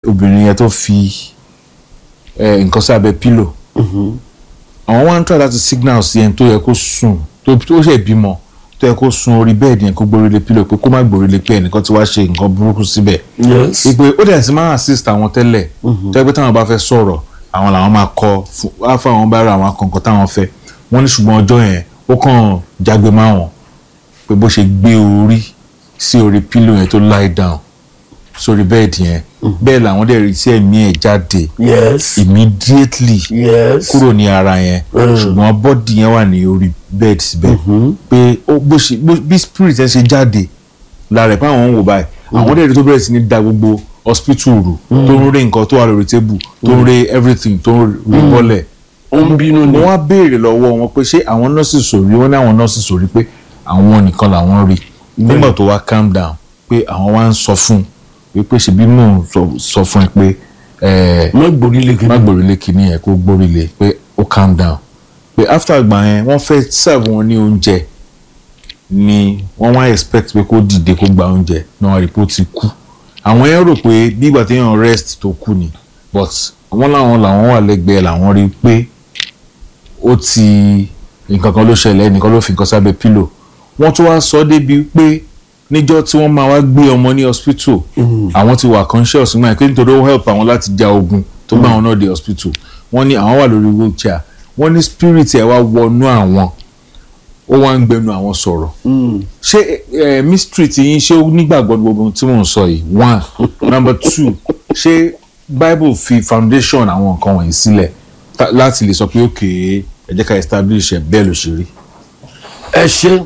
obìnrin yẹn tó fi eh, nǹkan sí abẹ́ pílò àwọn wá ń tọ́ láti signal sí ẹni tó yẹ kó sùn tó tó ṣe bímọ tó yẹ kó sùn orí bẹ́ẹ̀dì yẹn kó gbórí lé pílò pé kó má gbórí lé pé ẹnìkan ti wá ṣe nǹkan burúkú síbẹ̀ yes ìpè ó dẹ̀ sí máa assist àwọn tẹ́lẹ̀ tó yẹ pé táwọn bá fẹ́ sọ̀rọ̀ àwọn làwọn máa kọ fún- wá fún àwọn bára àwọn akọ̀ǹkọ̀ táwọn fẹ́ wọ́n ní ṣùgbọ́n ọjọ́ yẹn ó kàn jágbe má wọn pé bó ṣe gbé orí sí orí pílò yẹn tó lie down sórí bẹ́ẹ̀dì yẹn bẹ́ẹ̀ làwọn dẹ̀ rí sí ẹ̀mí ẹ̀ jáde yes immediately yes kúrò ní ara yẹn ṣùgbọ́n bọ́dì yẹn wà ní orí bẹ́ẹ̀dì síbẹ̀ pé ó bó ṣe bó- bí spirit yẹn ṣe jáde lára ẹ̀ pé àwọn ń wò báyìí àwọn dẹ̀rẹ̀ tó bẹ̀rẹ̀ sí ní da gbogbo hospital rù tó ń ré nǹkan tó wà lórí tébù tó ń ré everything tó ń rí bọ́lẹ̀ ó ń bínú ni mo wá béèrè lọ́wọ́ wọn pé ṣé àwọn nọ́ọ̀sì sòrí wọ́n ní àwọn nọ́ọ̀sì sòrí pé àwọn nìkan làwọn rí nígbà tó wá calm down pé àwọn wá ń sọ fún un wípé ṣebí mò ń sọ- sọ fún ẹ pé ẹ̀ẹ́ má gbórí lé má kí gbòrílé kìíní yẹn kó gbórílé pé ó calm down pé after àgbà yẹn wọ́n fẹ́ serve wọn ní oúnjẹ ni wọ́n wá expect pé kó dìde kó gba oúnjẹ náà rí pé ó ti kú àwọn yẹn rò pé bí ìgbà téèyàn rest tó kú ni but wọ́n láwọn làwọn wà lẹ́gbẹ̀ẹ́ làwọn rí pé ó ti nǹkan kan ló ṣẹlẹ̀ ẹnìkan ló fi nǹkan sábẹ́ pílò wọ́n tún wá sọ débi pé níjọ́ tí wọ́n máa wá gbé ọmọ ní hospital àwọn ti wà conscious nígbà pé nítorí ó help àwọn láti ja ogun tó gbà wọn náà dé hospital wọ́n ní àwọn wà lórí wheelchair wọ́n ní spirit ẹ̀ wá wọnú àwọn ó wá ń gbẹnu àwọn sọ̀rọ̀ ṣé ẹ mystery ti yín ṣé ó nígbàgbọ́ ní gbogbo ohun tí mò ń sọ yìí one number two ṣé bible fi foundation àwọn nǹkan wọ̀nyí sílẹ̀ ta- láti lè sọ pé òkè ẹ jẹ́ ká establish ẹ̀ bẹ́ẹ̀ ló ṣe rí. ẹ ṣe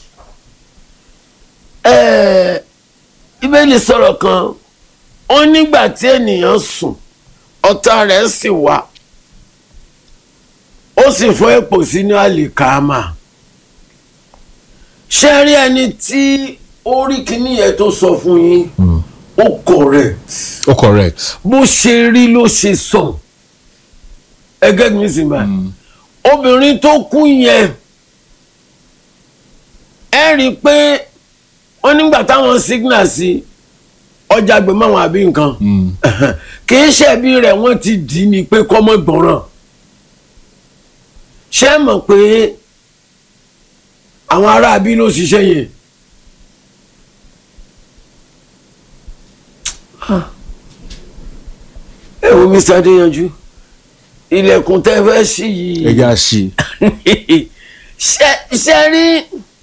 ẹ ibẹ̀lì sọ̀rọ̀ kan ó nígbà tí ènìyàn sùn ọ̀tá rẹ̀ sì wá ó sì fọ́ èpò sínú àlìkámà ṣé rí ẹni tí ó rí kíní yẹn tó sọ fún yín ó correct ó correct. bó ṣe rí ló ṣe sọ ẹgẹ́ mi sì máa obìnrin tó kú yẹn ẹ rí i pé wọ́n nígbà táwọn signal sí ọjà gbé máwọn àbí nǹkan kì í ṣẹ̀bi rẹ̀ wọ́n ti dì í ni pé kọ́mọ gbọ́ràn ṣé ẹ mọ̀ pé àwọn aráabí ló ṣiṣẹ́ yẹn ẹ wo Mr. Adéyanjú ilẹ̀kùn tẹ́ fẹ́ ṣí yìí ẹ já sí i. ṣe ṣe rí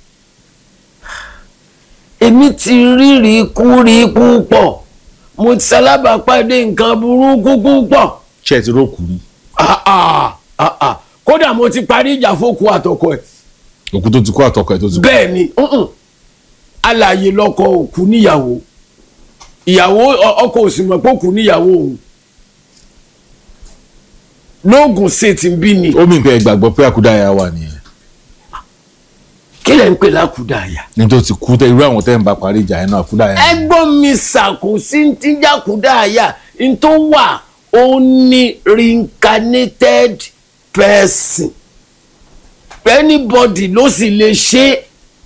èmi ti rírì kú rí púpọ̀ mo ti ṣalábàápàdé nǹkan burúkú púpọ̀ ṣe ti rókù rí Ah, ah, ah, ah. kódà mo ti parí ìjà fókù àtọkọ ẹ̀ òkú tó ti kú àtọkọ ẹ tó ti kú. bẹ́ẹ̀ ni mm-mm. alààyè lọkọ òkú níyàwó ìyàwó ọ- ọkọ ò sì mọ̀ pé òkú níyàwó òun lóògùn ṣètì ń bí ni ó mì pé ẹ gbàgbọ́ pé àkúdàáyà wà nìyẹn kí lẹ̀ ń pè lákùdáyà. ní tó ti kú tẹ irú àwọn tẹ́ ń bá parí ìjà yẹn náà àkúdàáyà. ẹgbọ́n mi ṣàkóso tí jákúdáyà n tó wà ó ní reincarnated person anybody ló sì lè ṣe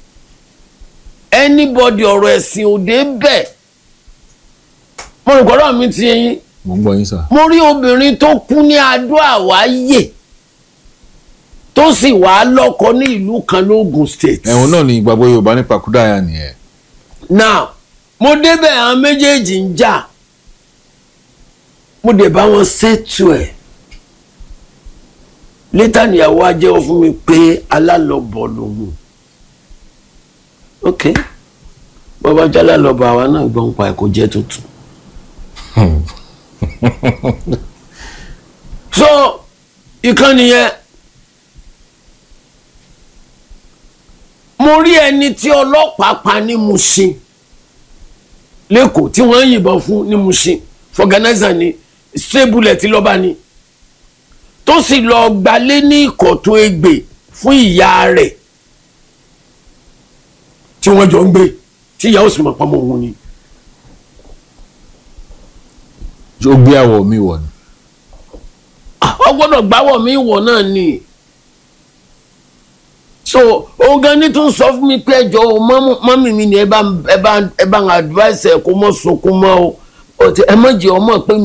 anybody ọ̀rọ̀ ẹ̀sìn òde bẹ́ẹ̀ mo rò gbọ́dọ̀ mi ti yẹn mo ń gbọ́ yín sà. mo rí obìnrin tó kú ní adó àwáyè tó sì wàá lọ́kọ ní ìlú kan lóògùn state. ẹ̀wọ̀n náà ni ìgbàgbọ́ yorùbá nípa àkúdàáyà nìyẹn. now mo débẹ̀ àwọn méjèèjì ń jà mo dẹ̀ bá wọn ṣètò ẹ̀ létà níyàwó á jẹ́wọ́ fún mi pé alálọ́bọ̀ lòun ok bọ́bá jálá lọ́bọ̀ àwa náà gbọ́n pa ẹ̀ kò jẹ́ tuntun. so ìkànnì yẹn mo rí ẹni tí ọlọ́pàá pa ní Mushin lẹ́kọ̀ọ́ tí wọ́n ń yìnbọn fún ní Mushin fọgànáìsà ni straight bullet lọ́ba ni tó sì lọ gbalé ní ìkọ̀tún egbè fún ìyá rẹ̀ tí wọ́n jọ ń gbé tí ìyá ó sì mọ̀ pamọ́ òun ni. ó gbé àwọ̀ mi wọ̀ ni. ọ gbọ́dọ̀ gbáwọ̀ mi wọ̀ náà ni so òun gan ni tún sọ fún mi pé ẹjọ́ o mọ́mì mi ni ẹ bá ẹ bá ẹ bá ń advice ẹ kó mọ́ sunkún mọ́ o ẹ má jẹ́ ọmọ pé